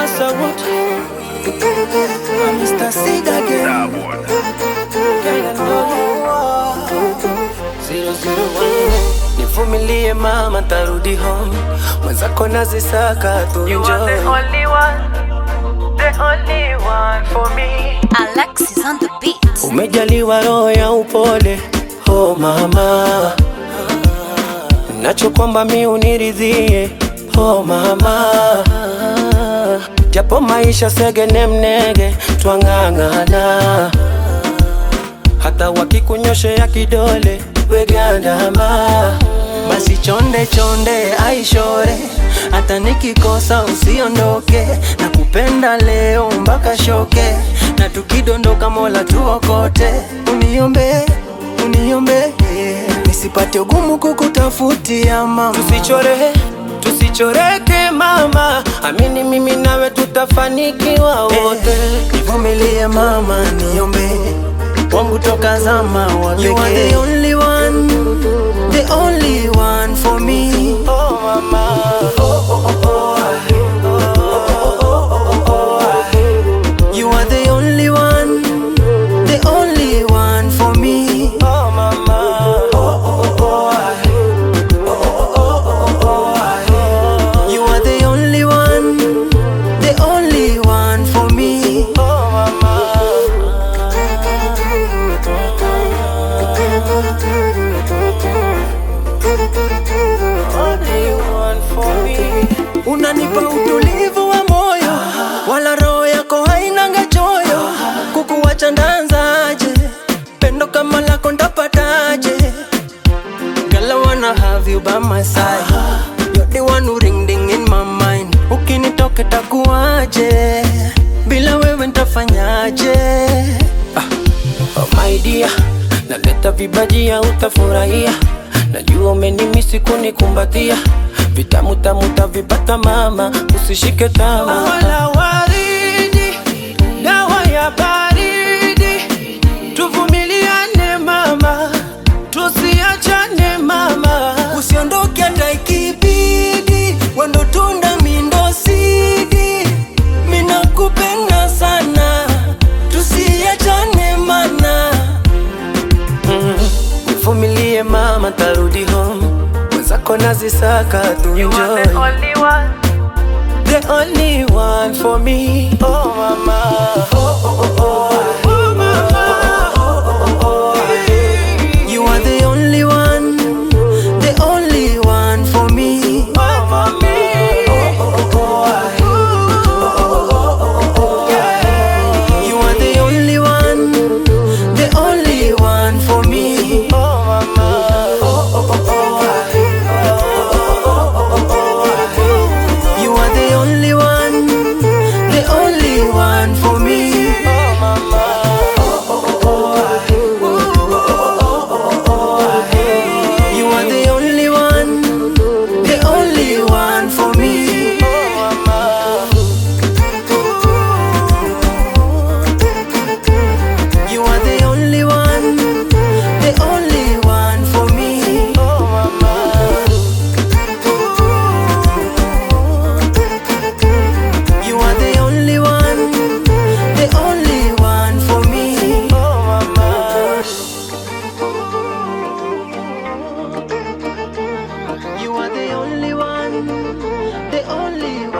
Masawood Mr. Sid again Girl, I know you. Zero, zero, one. Nivumilie mama, tarudi home, mwenzako nazisaka tu You are the enjoy. only one, the only one for me. Alexis on the beat. Umejaliwa roho ya upole, oh mama, nacho kwamba mi uniridhie, oh mama, japo maisha segene mnege, twang'ang'ana, hata wakikunyoshea kidole wegandama, basi chonde chonde aishore, hata nikikosa usiondoke, na kupenda leo mpaka shoke, na tukidondoka Mola tuokote, uniombe uniombe nisipate ugumu kukutafutia mama, tusichore tusichoreke mama, amini mimi nawe tutafanikiwa wote. Nivumilie mama, niombe wangu toka zama wa pekee. You are the only one, the only one for me. Oh mama, oh oh oh oh. You are the only one, the only one for me. Oh mama, oh oh oh. You are the only one, the only one for me. Oh mama. Only one for me. Unanipa utulivu wa moyo, wala roho yako hainanga choyo. Kukuwacha ndanzaje? Pendo kama lako ndapataje? Girl, I wanna have you by my side. You're the one who ring ding in my mind. Ukinitoka takuaje? Bila wewe ntafanyaje? Ah. Oh my dear, naleta vibajia utafurahia. Najua umenimisi kunikumbatia, vitamu tamu tavipata mama, usishike tama. Wala waridi, dawa ya baridi, tuvumiliane mama, tusiachane mama, usiondoke hata ikibidi, wendo tunda mindo sidi, minakupenda sana, tusiachane mana Nivumilie mama, tarudi home, mwenzako nazisaka tu You are the enjoy. only one, The only one for me. Oh mama, oh oh oh oh. Oh mama, oh oh oh. You are the only one, the only one for me. Oh for me. Oh oh oh oh. You are the only one, the only one for me. Oh mama, oh oh oh. You are the only one, the only one for me. Oh mama, You are the only one, the only one for me. Oh mama. You are the only one, the only one for me. Oh mama. You are the only one, the only one for me. Oh mama. You are the only one, the only